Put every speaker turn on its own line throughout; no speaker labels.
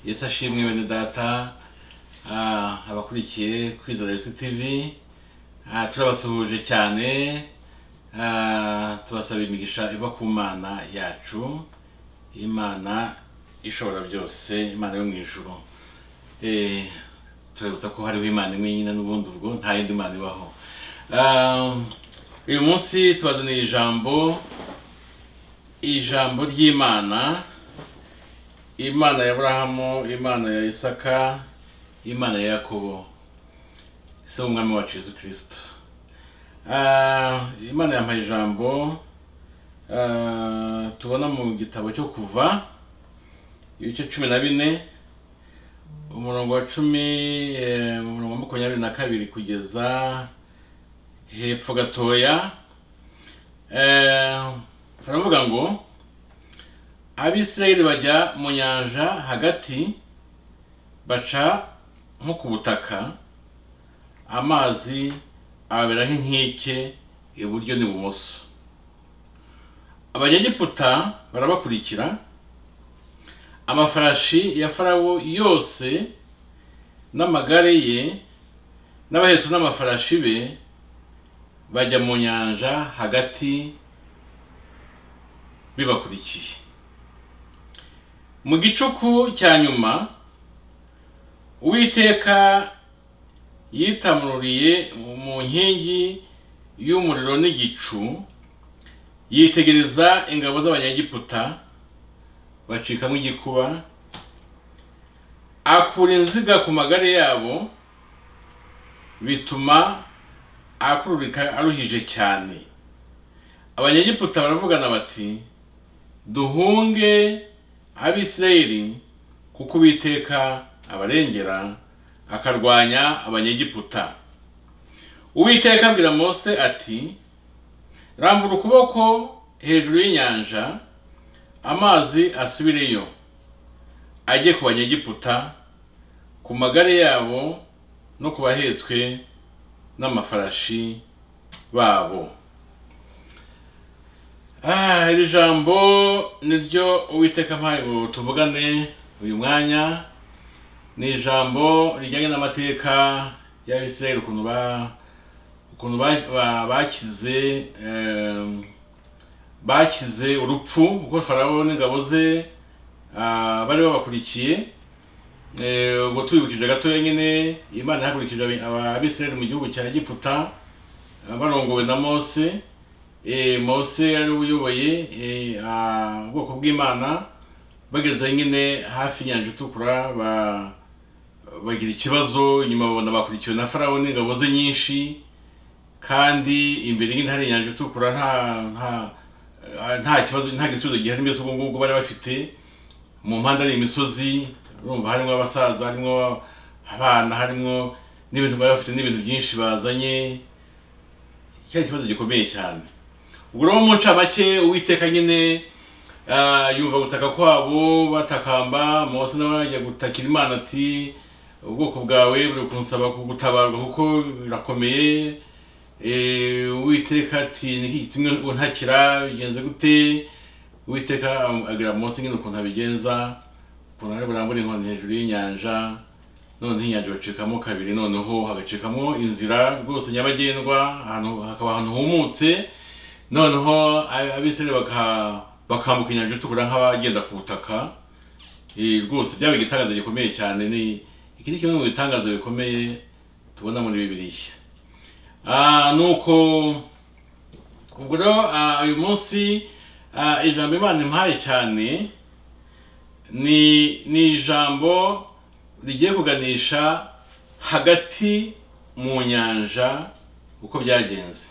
yesu ashimwe bene data Ah, abakurikiye kwizera yesu tv Ah, turabasuhuje cyane Ah, tubasaba imigisha iva ku mana yacu imana ishobora byose imana yo mu ijuru Eh, turabutsa ko hariho imana imwe nyine n'ubundi ubwo nta yindi mana ibaho Ah, uyu munsi tubazaniye ijambo ijambo ry'imana imana ya aburahamu imana ya isaka imana ya yakobo ese umwami wacu yesu kirisito Ah, imana yampaye ijambo ah, tubona mu gitabo cyo kuva ibice cumi na bine umurongo wa cumi eh, umurongo wa makumyabiri na kabiri kugeza hepfo gatoya Eh, baravuga ngo abisirayeli bajya mu nyanja hagati baca nko ku butaka amazi ababera nk'inkike iburyo n'ibumoso abanyegiputa barabakurikira amafarashi ya farawo yose n'amagare ye n'abahetse n'amafarashi be bajya mu nyanja hagati bibakurikiye mu gicuku cya nyuma uwiteka yitamururiye mu nkingi y'umuriro n'igicu yitegereza ingabo z'abanyegiputa bacikamo igikuba akura inziga ku magare yabo bituma akururika aruhije cyane abanyegiputa baravugana bati duhunge abisirayeli kuko uwiteka abarengera akarwanya abanyegiputa uwiteka abwira mose ati rambura ukuboko hejuru y'inyanja amazi asubireyo ajye ku banyegiputa ku magare yabo no ku bahetswe n'amafarashi babo Ah, iri jambo niryo uwiteka mpaye ngo tuvugane uyu mwanya ni ijambo rijyanye n'amateka y'abisirayeli ukuntu ba ukuntu ba- ba- bakize em, bakize urupfu kuko farawo n'ingabo ze ah, bari babakurikiye Eh, ubwo tubibukije gatoya nyine imana ihagurikije aba- abisirayeli mu gihugu cya egiputa ah, barongowe na mose eh, mose yari uyoboye eh, ah, ubwoko bw'imana bageze nyine hafi y'inyanja itukura ba- bagira ikibazo inyuma babona bakurikiwe na farawo n'ingabo ze nyinshi kandi imbere nyine hari inyanja itukura nta nta ah, nta kibazo nta gisubizo gihari mbese ubwo ngubwo bari bafite mu mpande ari imisozi urumva harimo abasaza harimo abana harimo n'ibintu bari bafite n'ibintu byinshi bazanye cyari ikibazo gikomeye cyane ubwo rero mu ncamake uwiteka nyine ah, yumva gutaka kwabo batakamba mose nawe ajya gutakira imana ati ubwoko bwawe buri kunsaba kugutabarwa kuko birakomeye Eh, uwiteka ati niki gitumye untakira bigenze gute uwiteka am- abwira mose nyine ukuntu abigenza ukuntu ari burambure inkoni hejuru y'inyanja noneho inyanja bacikamo kabiri noneho hagacikamo inzira rwose nyabagendwa ahantu hakaba ahantu humutse noneho a- abisirayeli baka- bakambuka inyanja itukura nk'abagenda ku butaka Eh, rwose byaba igitangaza gikomeye cyane ni iki ni kimwe mu bitangaza bikomeye tubona muri bibiliya Ah, nuko ubwo rero ah, uyu munsi ah, ijambo imana impaye cyane ni ni ijambo rigiye kuganisha hagati mu nyanja uko byagenze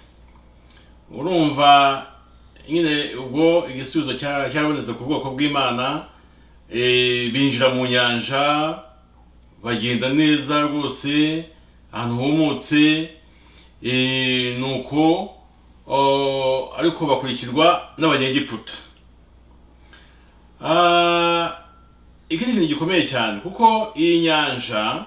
urumva nyine ubwo igisubizo cya- cyarabonetse ku bwoko bw'imana eh, binjira mu nyanja bagenda neza rwose ahantu humutse Eh, nuko o, ariko bakurikirwa n'abanyegiputa Ah, iki ni ikintu gikomeye cyane kuko iyi nyanja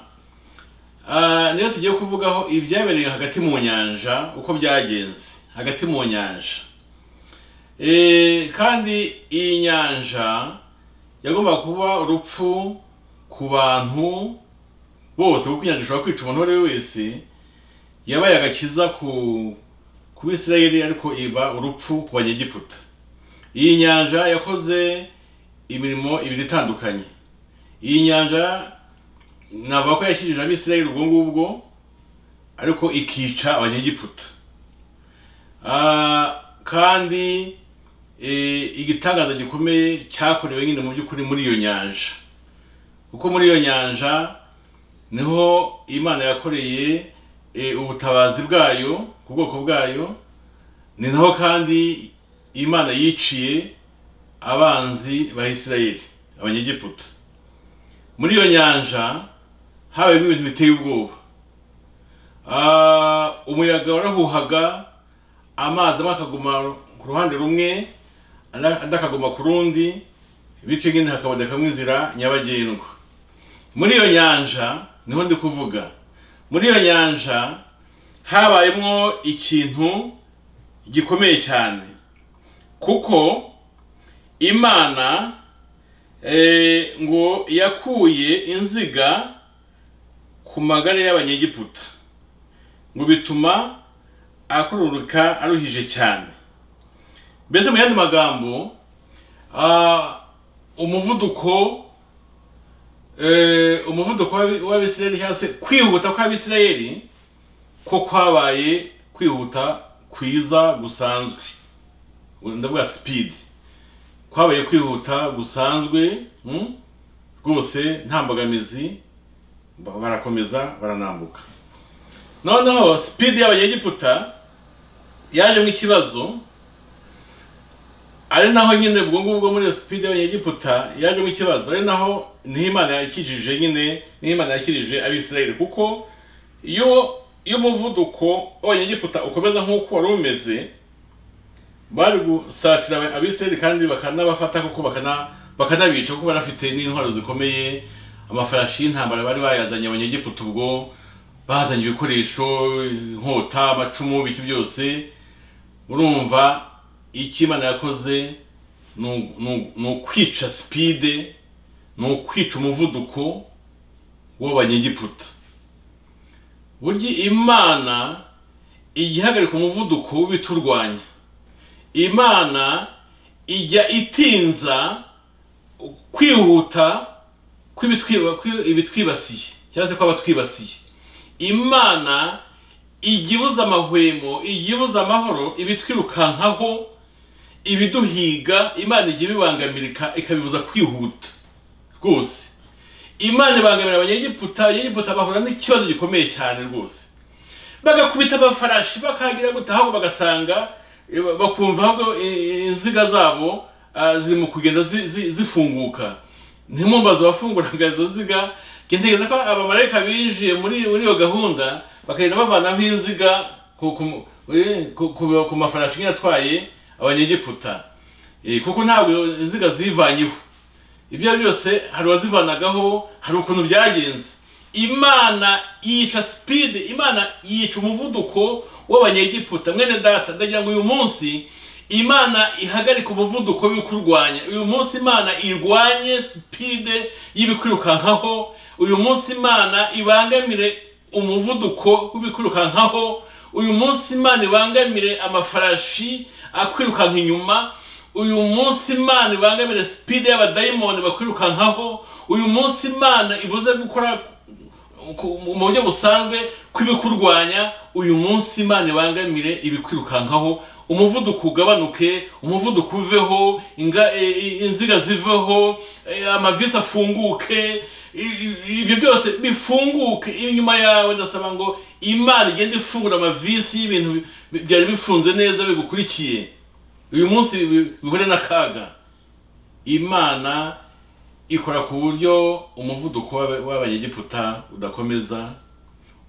ah, niyo tugiye kuvugaho ibyabereye hagati mu nyanja uko byagenze hagati mu nyanja Eh, kandi iyi nyanja yagombaga kuba urupfu ku bantu bose kuko inyanja ishobora kwica umuntu uwo ari we wese yabaye agakiza ku ku bisirayeli ariko iba urupfu ku banyegiputa iyi nyanja yakoze imirimo ibiri itandukanye iyi nyanja navuga ko yakijije abisirayeli ubwo ngubwo ariko ikica abanyegiputa Ah, kandi eh, igitangaza gikomeye cyakorewe nyine mu by'ukuri muri iyo nyanja kuko muri iyo nyanja niho imana yakoreye eh, ubutabazi bwayo ku bwoko bwayo ni naho kandi imana yiciye abanzi ba isirayeli abanyegiputa muri iyo nyanja habayemo ibintu biteye ubwoba Ah, umuyaga warahuhaga amazi amwe akaguma ku ruhande rumwe andi andi akaguma ku rundi bityo nyine hakabonekamo inzira nyabagendwa muri iyo nyanja niho ndi kuvuga muri iyo nyanja habayemo ikintu gikomeye cyane kuko imana eh, ngo yakuye inziga ku magare y'abanyegiputa ngo bituma akururuka aruhije cyane mbese mu yandi magambo ah, umuvuduko eh, umuvuduko w'abi- w'abisirayeli cyangwa se kwihuta kw'abisirayeli ko kwabaye kwihuta kwiza gusanzwe Ubu ndavuga speed kwabaye kwihuta gusanzwe mm, rwose nta mbogamizi ba- barakomeza baranambuka noneho speed y'abanyegiputa yaje mu ikibazo ari naho nyine ubwo ngubwo muri iyo speed y'abanyegiputa yaje mu ikibazo ari naho niho imana yakijije nyine niho imana yakirije abisirayeli kuko iyo iyo umuvuduko w'abanyegiputa ukomeza nk'uko wari umeze bari gusatira abisirayeli kandi bakanabafata kuko bakana bakanabica kuko bari bafite n'intwaro zikomeye amafarashi y'intambara bari bayazanye abanyegiputa ubwo bazanye ibikoresho inkota amacumu biki byose urumva icyo imana yakoze ni u- ni u- ni ukwica sipide ni ukwica umuvuduko w'abanyegiputa burya imana igihagarika umuvuduko w'ibiturwanya imana ijya itinza kwihuta kw'ibitwiba- kw'ibitwibasiye cyangwa se kw'abatwibasiye imana ijya ibuza amahwemo ijya ibuza amahoro ibitwirukankaho ibiduhiga imana ijya ibibangamira ika- ikabibuza kwihuta rwose imana ibangamira abanyegiputa abanyegiputa bahura n'ikibazo gikomeye cyane rwose bagakubita amafarashi bakagira gutaha ahubwo bagasanga eh, ba- bakumva ahubwo eh, inziga zabo ah, ziri mu kugenda zi- zi- zifunguka ntimumbaze abafunguraga izo nziga njye ntekereza ko abamarayika binjiye muri muri iyo gahunda bakagenda bavanaho inziga ku ku- eh, ku- ku- ku mafarashi nyine atwaye abanyegiputa Eh, kuko ntabwo inziga zivanyeho ibyo ari byo byose hari uwazivanagaho hari ukuntu byagenze imana yica sipide imana yica umuvuduko w'abanyegiputa mwene data ndagira ngo uyu munsi imana ihagarike umuvuduko w'ibikurwanya uyu munsi imana irwanye sipide y'ibikwirukankaho uyu munsi imana ibangamire umuvuduko w'ibikwirukankaho uyu munsi imana ibangamire amafarashi akwirukanka inyuma uyu munsi imana ibangamire sipide y'abadayimoni bakwirukankaho uyu munsi imana ibuze gukora ku- mu buryo busanzwe kw'ibikurwanya uyu munsi imana ibangamire ibikwirukankaho umuvuduko ugabanuke umuvuduko uveho inga- e- e- inziga ziveho e, amavisi afunguke i- i- ibyo byose bifunguke inyuma yawe ndasaba ngo imana igende ifungura amavisi y'ibintu bi- byari bifunze neza bigukurikiye uyu munsi bi- bihure n'akaga imana ikora ku buryo umuvuduko w'aba- w'abanyegiputa udakomeza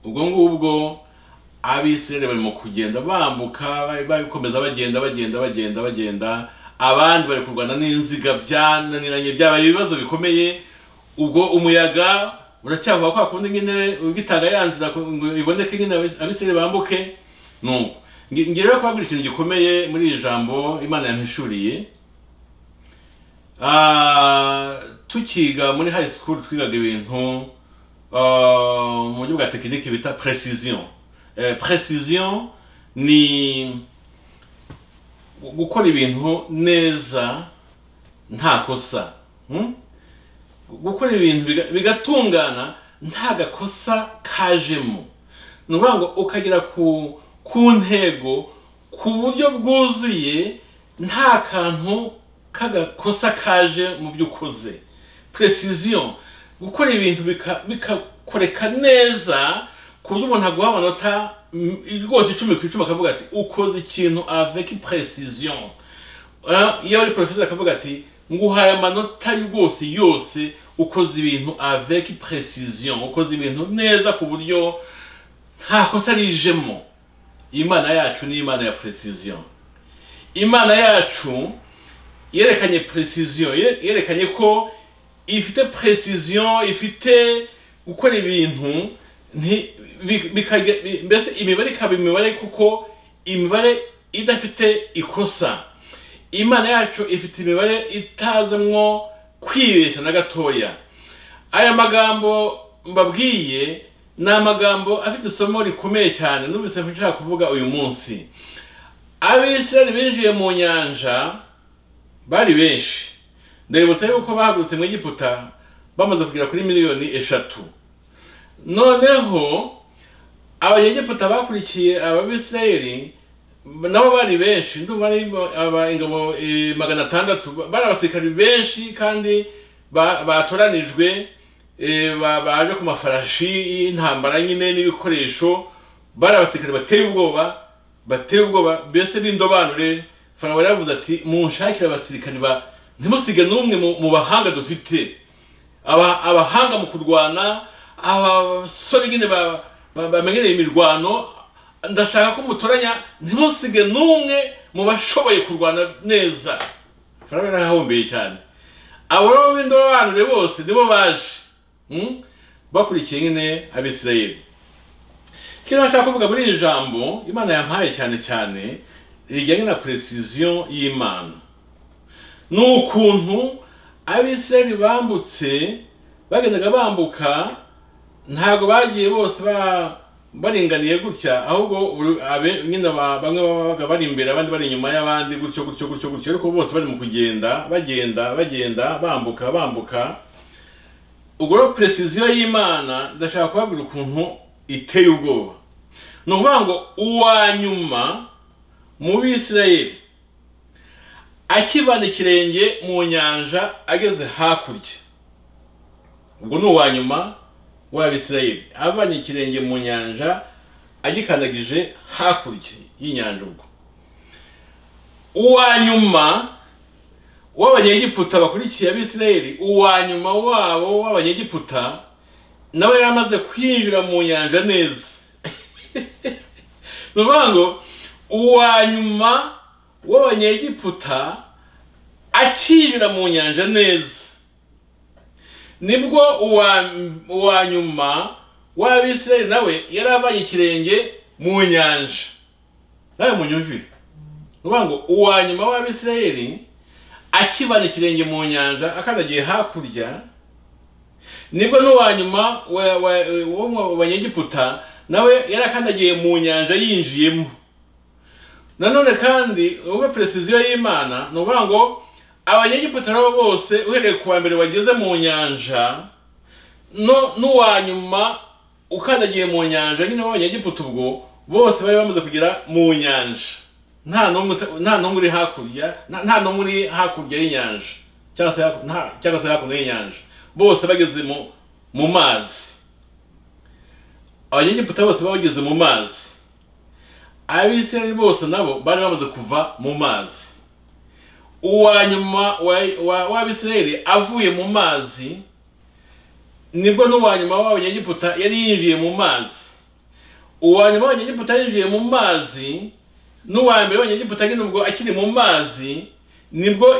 ubwo ngubwo abisirayeli barimo kugenda bambuka bari bakomeza bagenda bagenda bagenda bagenda abandi bari kurwana n'inziga byananiranye byabaye ibibazo bikomeye ubwo umuyaga uracyavuga kwa kundi nyine ugitanga ya nzira ku- ngo iboneke nyine abis- abisirayeli bambuke nuko Nge- ngiye rero kubabwira ikintu gikomeye muri iri jambo imana yampishuriye Ah, tukiga muri high school twigaga ibintu ah, mu buryo bwa tekinike bita precision Eh, precision ni gukora ibintu neza nta kosa Hmm? gukora ibintu biga- bigatungana nta gakosa kajemo ni ukuvuga ngo ukagera ku ku ntego ku buryo bwuzuye nta kantu k'agakosa kaje mu byo ukoze precision gukora ibintu bika- bikakoreka neza ku buryo umuntu aguha amanota mm, rwose icumi ku icumi akavuga ati ukoze ikintu avec precision Ah, iyo ari porofeseri akavuga ati nguhaye amanota rwose yose ukoze ibintu avec precision ukoze ibintu neza ku buryo nta kosa rijemo imana yacu ni imana ya precision imana yacu yerekanye precision ye- yerekanye ko ifite precision ifite gukora ibintu nti- bi- bikage- bi- mbese imibare ikaba imibare kuko imibare idafite ikosa imana yacu ifite imibare itazamwo kwibeshya na gatoya aya magambo mbabwiye ni amagambo afite isomo rikomeye cyane numvise nshaka kuvuga uyu munsi abisirayeli binjiye mu nyanja bari benshi ndabibutsa yuko bahagurutse mu egiputa bamaze kugera kuri miliyoni eshatu noneho abanyegiputa bakurikiye ababisirayeli nabo bari benshi ndumva ari aba- ingabo eh, magana atandatu Ba- bari abasirikari benshi kandi ba- batoranijwe eh, ba- baje ku mafarashi y'intambara nyine n'ibikoresho bari abasirikari bateye ubwoba bateye ubwoba mbese b'indobanure farawo yaravuze ati munshakire abasirikari ba ntimusige n'umwe mu- mu bahanga dufite aba abahanga mu kurwana abasore nyine ba- ba- bamenyereye imirwano ndashaka ko mutoranya ntimusige n'umwe mu bashoboye kurwana neza farawo yarahahombeye cyane abo rero b'indobanure bose nibo baje Hmm? bakurikiye nyine abisirayeli icyo nashaka kuvuga muri iri jambo imana yampaye cyane cyane rijyanye na precision y'imana ni ukuntu abisirayeli bambutse bagendaga bambuka ntabwo bagiye bose ba- baringaniye gutya ahubwo buri- abe- nyine ba- bamwe babaga bari imbere abandi bari inyuma y'abandi gutyo gutyo gutyo gutyo ariko bose bari mu kugenda bagenda bagenda bambuka bambuka ubwo rero precision y'imana ndashaka kubabwira ukuntu iteye ubwoba ni ukuvuga ngo uwa nyuma mu bisirayeli akivana ikirenge mu nyanja ageze hakurya ubwo ni uwa nyuma w'abisirayeli avanye ikirenge mu nyanja agikandagije hakurya y'inyanja ubwo uwa nyuma w'abanyegiputa bakurikiye abisirayeli uwa nyuma wabo w'abanyegiputa nawe yari amaze kwinjira mu nyanja neza ni ukuvuga ngo uwa nyuma w'abanyegiputa akinjira mu nyanja neza nibwo uwa uwa nyuma w'abisirayeli nawe yari avanye ikirenge mu nyanja nawe munyumvire ni ukuvuga ngo uwa nyuma w'abisirayeli akibana ikirenge mu nyanja akandagiye hakurya nibwo n'uwa nyuma wa- wa- wo mu banyegiputa nawe yari akandagiye mu nyanja yinjiyemo nanone kandi uba precision y'imana ni ukuvuga ngo abanyegiputa nabo bose uhereye ku wa mbere bageze mu nyanja no n'uwa nyuma ukandagiye mu nyanja nyine w'abanyegiputa ubwo bose bari bamaze kugera mu nyanja nta n'umwe uta- nta n'umwe uri hakurya nta nta n'umwe uri hakurya y'inyanja cyangwa se haku- nta- cyangwa se hakuno y'inyanja bose bageze mu mu mazi abanyegiputa bose bageze mu mazi abisirayeli bose nabo bari bamaze kuva mu mazi uwa nyuma wa- wa- w'abisirayeli avuye mu mazi nibwo n'uwa nyuma w'abanyegiputa yari yinjiye mu mazi uwa nyuma w'abanyegiputa yinjiye mu mazi n'uwa mbere w'abanyegiputa nyine ubwo akiri mu mazi nibwo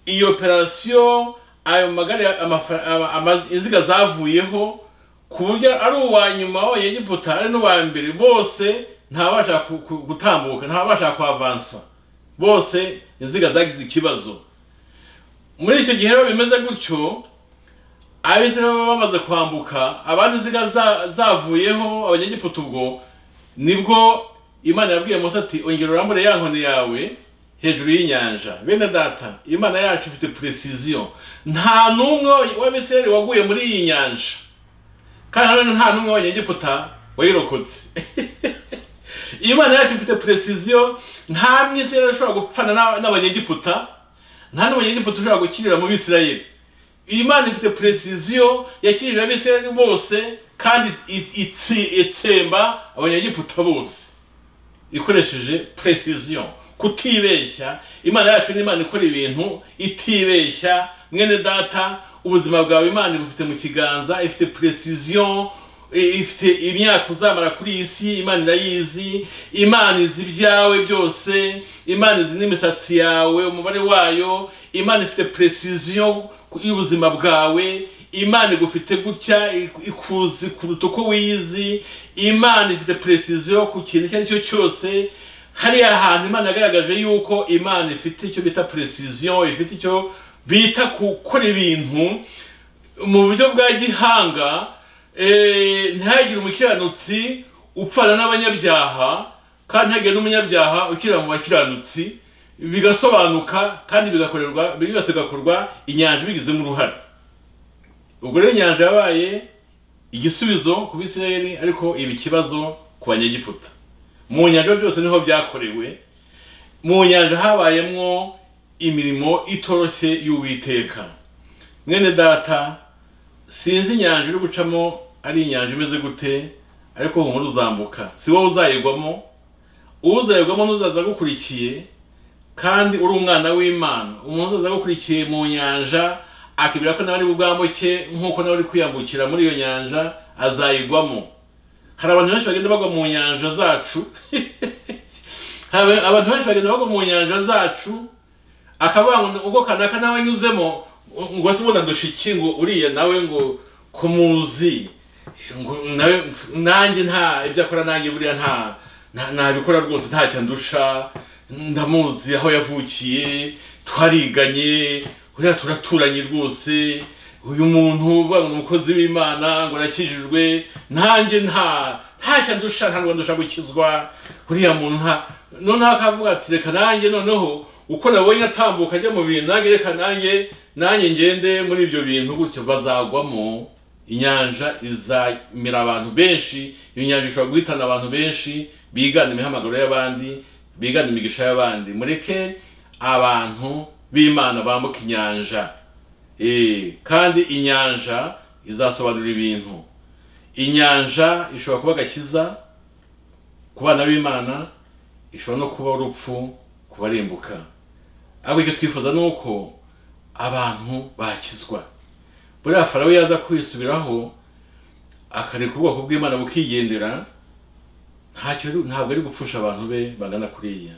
iyo operasiyo ayo magare amafa- ama- ama- inziga zavuyeho ku buryo ari uwa nyuma w'abanyegiputa ari n'uwa mbere bose ntabasha ku- ku- gutambuka ntabasha kuhavansa bose inziga zagize ikibazo muri icyo gihe rero bimeze gutyo abisirayeli baba bamaze kwambuka abandi ziga za- zavuyeho abanyegiputa ubwo nibwo imana yabwiye Mose ati ongera urambure ya nkoni yawe hejuru y'inyanja bene data imana yacu ifite precision nta n'umwe w'abisirayeli waguye muri iyi nyanja kandi nanone nta n'umwe w'abanyegiputa wayirokotse imana yacu ifite precision nta mwisirayeli ushobora gupfana n'aba- n'abanyegiputa nta n'abanyegiputa ushobora gukirira mu bisirayeli iyi mana ifite precision yakirije abisirayeli bose kandi i- itsi- itsemba abanyegiputa bose ikoresheje precision kutibeshya imana yacu ni imana ikora ibintu itibeshya mwene data ubuzima bwawe imana ibufite mu kiganza ifite precision i- ifite imyaka uzamara kuri iyi si imana irayizi imana izi ibyawe byose imana izi n'imisatsi yawe umubare wayo imana ifite precision ku- y'ubuzima bwawe imana igufite gutya ik- ikuzi kuruta uko wiyizi imana ifite precision ku kintu icyo ari cyo cyose hariya hantu imana yagaragaje yuko imana ifite icyo bita precision ifite icyo bita gukora ibintu mu buryo bwa gihanga eh, ntihagire umukiranutsi upfana n'abanyabyaha kandi ntihagire n'umunyabyaha ukira mu bakiranutsi bigasobanuka kandi bigakorerwa byose bigakorwa inyanja bigizemo uruhare ubwo rero inyanja yabaye igisubizo ku bisirayeli ariko iba ikibazo ku banyegiputa mu nyanja byose niho byakorewe mu nyanja habayemwo imirimo itoroshye y'uwiteka mwene data sinzi inyanja uri gucamo ari inyanja imeze gute ariko humura uzambuka si wowe uzayigwamo uzayigwamo n'uzaza agukurikiye kandi uri umwana w'imana umuntu uzaza agukurikiye mu nyanja akibwira ko nawe ari bubwambuke nk'uko nawe uri kwiyambukira muri iyo nyanja azayigwamo hari abantu benshi bagenda bagwa mu nyanja zacu Hari abantu benshi bagenda bagwa mu nyanja zacu akavuga ngo ubwo kanaka nawe anyuzemo ngo se ubundi adushiki ngo uriya nawe ngo kumuzi ngo nawe nanjye nta ibyo akora nanjye buriya nta nta- ntabikora rwose ntacyo andusha ndamuzi aho yavukiye twariganye buriya turaturanye rwose uyu muntu uvuga ngo ni umukozi w'imana ngo arakijijwe nanjye nta ntacyo andusha ntabwo andusha gukizwa uriya muntu nta noneho akavuga ati reka nanjye noneho uko nabonye atambuka ajya mu bintu nanjye reka nanjye nanjye ngende muri ibyo bintu gutyo bazagwamo inyanja izamira abantu benshi iyo nyanja ishobora guhitana abantu benshi bigana imihamagaro y'abandi bigana imigisha y'abandi mureke abantu b'imana bambuka inyanja Eh, kandi inyanja izasobanura ibintu inyanja ishobora kuba agakiza ku bana b'imana ishobora no kuba urupfu ku barimbuka ariko icyo twifuza ni uko abantu bakizwa buriya farawo yaza kwisubiraho akareka ubwoko bw'imana bukigendera ntacyo ari- ntabwo ari gupfusha abantu be bagana kuriya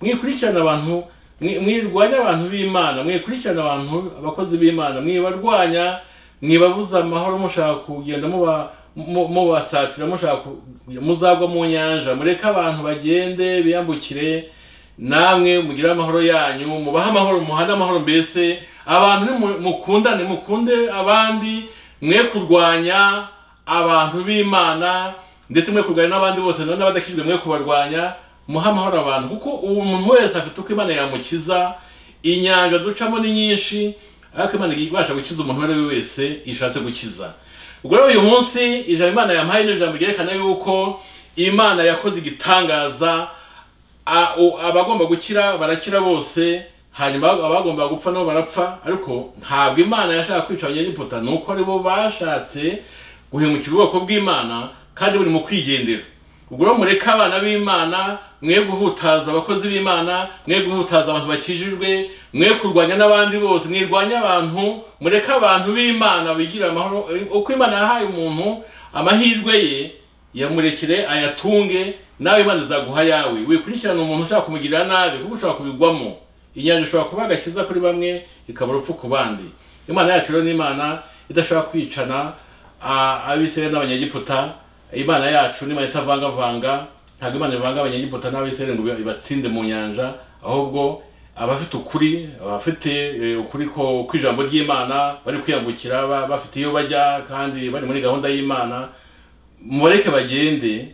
mwikurikirana abantu mwi- mwirwanya abantu b'imana mwikurikirana abantu abakozi b'imana mwibarwanya mwibabuza amahoro mushaka kugenda muba- mu- mubasatira mushaka ku- muzagwa mu nyanja mureke abantu bagende biyambukire namwe mugire amahoro yanyu mubahe amahoro muhane amahoro mbese abantu nimu- mukundane mukunde abandi mwe kurwanya abantu b'imana ndetse mwe kurwanya n'abandi bose na- n'abadakijwe mwe kubarwanya muhe amahoro abantu kuko ubu umuntu wese afite uko imana yamukiza inyanja ducamo ni nyinshi ariko imana ibasha gukiza umuntu uwo ari we wese ishatse gukiza ubwo rero uyu munsi ijambo imana yampaye ni ijambo ryerekana yuko imana yakoze igitangaza a- o- abagomba gukira barakira bose hanyuma abagomba gupfa nabo barapfa ariko ntabwo imana yashaka kwica abanyegiputa ni uko aribo bashatse guhemukira ubwoko bw'imana kandi buri mu kwigendera ubwo rero mureke abana b'imana mwe guhutaza abakozi b'imana mwe guhutaza abantu bakijijwe mwe kurwanya n'abandi bose mwirwanya abantu mureke abantu b'imana bigirire amahoro uko imana yahaye umuntu amahirwe ye yamurekere ayatunge nawe imana izaguha yawe wikurikirana umuntu ushaka kumugirira nabi kuko ushobora kubigwamo inyanja ishobora kuba agakiza kuri bamwe ikaba urupfu ku bandi imana yacu rero ni imana idashobora kwicana a- abisirayeli n'abanyegiputa imana yacu ni imana itavangavanga ntabwo imana ivanga abanyegiputa n'abisirayeli ngo ibatsinde mu nyanja ahubwo abafite ukuri abafite eh, ukuri ko ko ijambo ry'imana bari kwiyambukira ba- bafite iyo bajya kandi bari muri gahunda y'imana mubareke bagende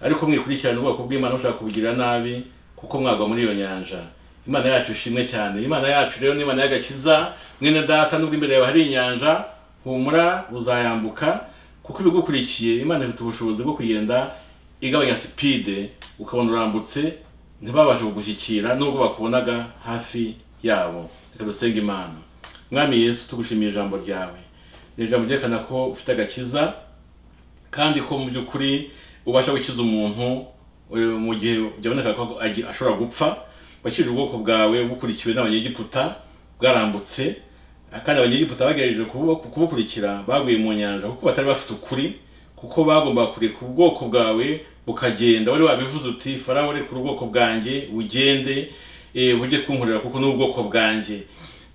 ariko mwikurikirane ubwoko bw'imana mushaka kubugira nabi kuko mwagwa muri iyo nyanja imana yacu ishimwe cyane imana yacu rero ni imana y'agakiza mwene data nubwo imbere yawe hari inyanja humura uzayambuka kuko ibigukurikiye imana ifite ubushobozi bwo kugenda igabanya sipide ukabona urambutse ntibabashe kugushyikira nubwo bakubonaga hafi yabo reka dusenge imana mwami yesu tugushimiye ijambo ryawe ni ijambo ryerekana ko ufite agakiza kandi ko mu by'ukuri ubasha gukiza umuntu eh, mu gihe byaboneka ko agi- ashobora gupfa wakijije ubwoko bwawe bukurikiwe n'abanyegiputa bwarambutse kandi abanyegiputa bagerageje kubu- kubukurikira baguye mu nyanja kuko batari bafite ukuri kuko bagombaga kureka ubwoko bwawe bukagenda wari wabivuze uti farawo rekura ubwoko bwanjye bugende eh, bujye kunkorera kuko ni ubwoko bwanjye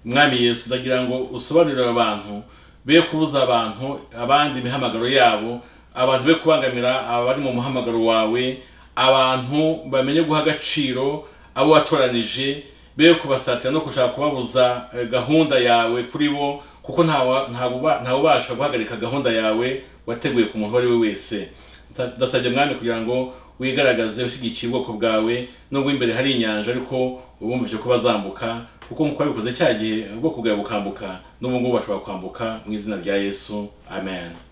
mwami yesu ndagira ngo usobanurire abantu be kubuza abantu abandi imihamagaro yabo abantu be kubangamira abari mu muhamagaro wawe abantu bamenye guha agaciro abo watoranije be kubasatira no gushaka kubabuza eh, gahunda yawe kuri bo kuko ntawa- ntabuba- ntawubasha guhagarika gahunda yawe wateguye ku muntu uwo ari we wese Nda- ndasabye mwami kugira ngo wigaragaze ushyigikiye ubwoko bwawe nubwo imbere hari inyanja ariko ubumvise ko bazambuka kuko nk'uko wabikoze cya gihe ubwoko bwawe bukambuka n'ubu ngubu bashobora kwambuka mu izina rya yesu amen